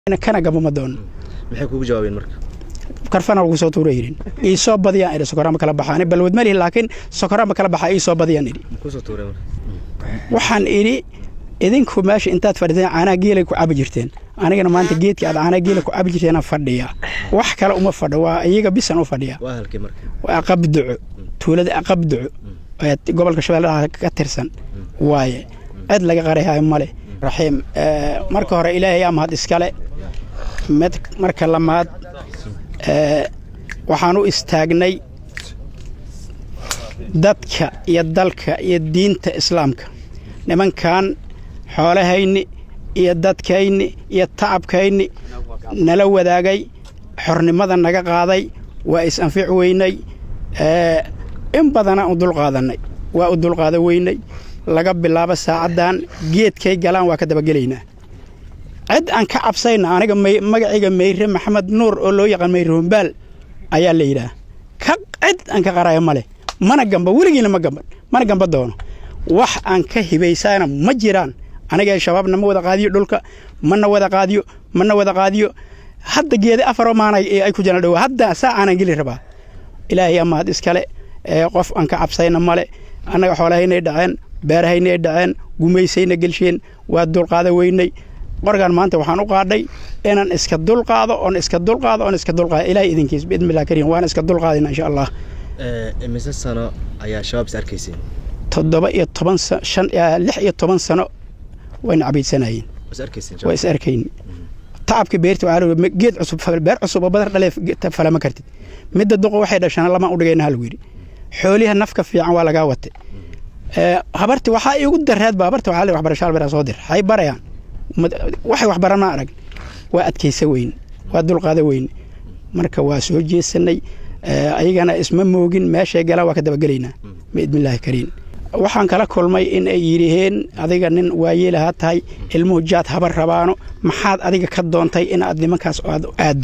kana gabama doono maxay kugu jawaabeen marka karfana lagu soo tuura yidhin iisoo badiyaan idhi sokorama kala baxaan balwad malihi laakiin sokorama kala baxaa iisoo badiyaan idhi kusoo tuureen marka waxaan idhi idinku meesha intaad fadhiteen caanaha geelay ku cabi jirteen anigana maanta geedkii aad caanaha geela ku cabi jirteena fadhiya wax kale uma fadho waa iyaga bisan u fadhiya waa halkii marka waa aqabduco tuulada aqabduco ee gobolka shabeellaha ka tirsan waaye cid laga qarayayo male raxiim marka hore ilaahay aa mahad iskale mid marka lamaad waxaan u istaagnay dadka iyo dalka iyo diinta islaamka nimankan xoolahayni iyo dadkayni iyo tacabkayni nala wadaagay xornimada naga qaaday waa is-anfic weynay in badanaa u dulqaadanay waa u dulqaada weynay laga bilaabo saacaddan geedkay galaan waa ka dabagelaynaa cid aan ka cabsayna aniga magacayga meyre maxamed nuur oo loo yaqaan meyre hombaal ayaa la yidhaah ka cid aan ka qaraya ma leh mana gamba weligiina ma gamban mana gamba doono wax aan ka hibaysana ma jiraan aniga shabaabna ma wada qaadiyo dhulka mana wada qaadiyo mana wada qaadiyo hadda geeda afaroo maanay ay ku jiraan dhow hadda saa aanan geli rabaa ilaahay amaad iskale qof aan ka cabsayna male annaga xoolahaynay dhaceen beerahaynay dhaceen gumaysayna gelsheen waa dulqaada weynay qorgaan maanta waxaan u qaadhay inaan iska dulqaado oon iska dulqaado oon iska dulqaado ilahay idinkiis biidnillahi kariim waan iska dulqaadina insha allah imise sano ayaa shabaab is arkayseen toddoba iyo toban shan lix iyo toban sano wayna cabaydsanayeen is arkayseen waa is arkayn tacabka beerta waxaa geed cusub beer cusub oo badar dhalee falama kartid midda duqo waxay dhashana lamaan u dhigayna halgu yidhi xooliha nafka fiican waa lagaa watay habarti waxaa iigu dareedba habarta waxaa le waxbarasho albera soo dir hay barayaan waxay waxbaran ma arag waa adkaysa weyn waa dulqaada weyn marka waa soo jeesanay ayagana isma moogin meeshay galaan waa ka dabagelaynaa biidnillaahi kariim waxaan kala kulmay in ay yidhiheen adiga nin waayeelahaa tahay ilmuhu jaad habar rabaano maxaad adiga ka doontay inaad nimankaas aad aaddo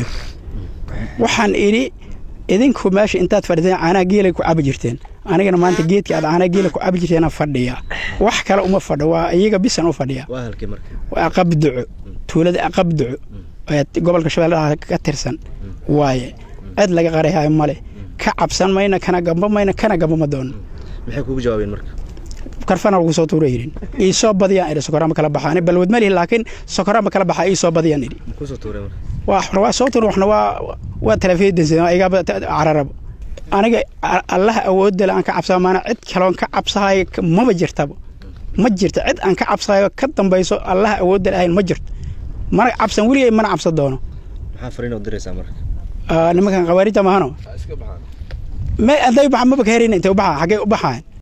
waxaan idhi idinku meesha intaad fadhiteen caanaha geelay ku cabi jirteen anigana maanta geedkii aad caanaha geela ku cabi jirteena fadhiya wax kale uma fadho waa iyaga bisan u fadhiya waa halkii marka waa aqabduco tuulada aqabduco ee gobolka shabeellaha ka tirsan waaye cid laga qarayayo male ka cabsan mayna kana gamba mayna kana gabama doono maxay kugu jawaabeen marka karfana lagu soo tuura yidhin iisoo badiyaan idhi sokorama kala baxaan balwad malihi laakiin sokorama kala baxaa iisoo badiyaan idhi kusoo tuureen marka waxna waa soo tuura waxna waa waa talafeedansa igaaba cararabo aniga allaha awoodale aan ka cabsaa maana cid kaloon ka cabsahayo maba jirtaba ma jirto cid aan ka cabsahayo ka dambayso allaha awoodale ahayn ma jirto mana cabsan weligay mana cabsan doono maxaa fariin u diraysaa marka nimankan khawaarijta mahano may aday baxa maba ka herayna intay u baxaa xaggay u baxaan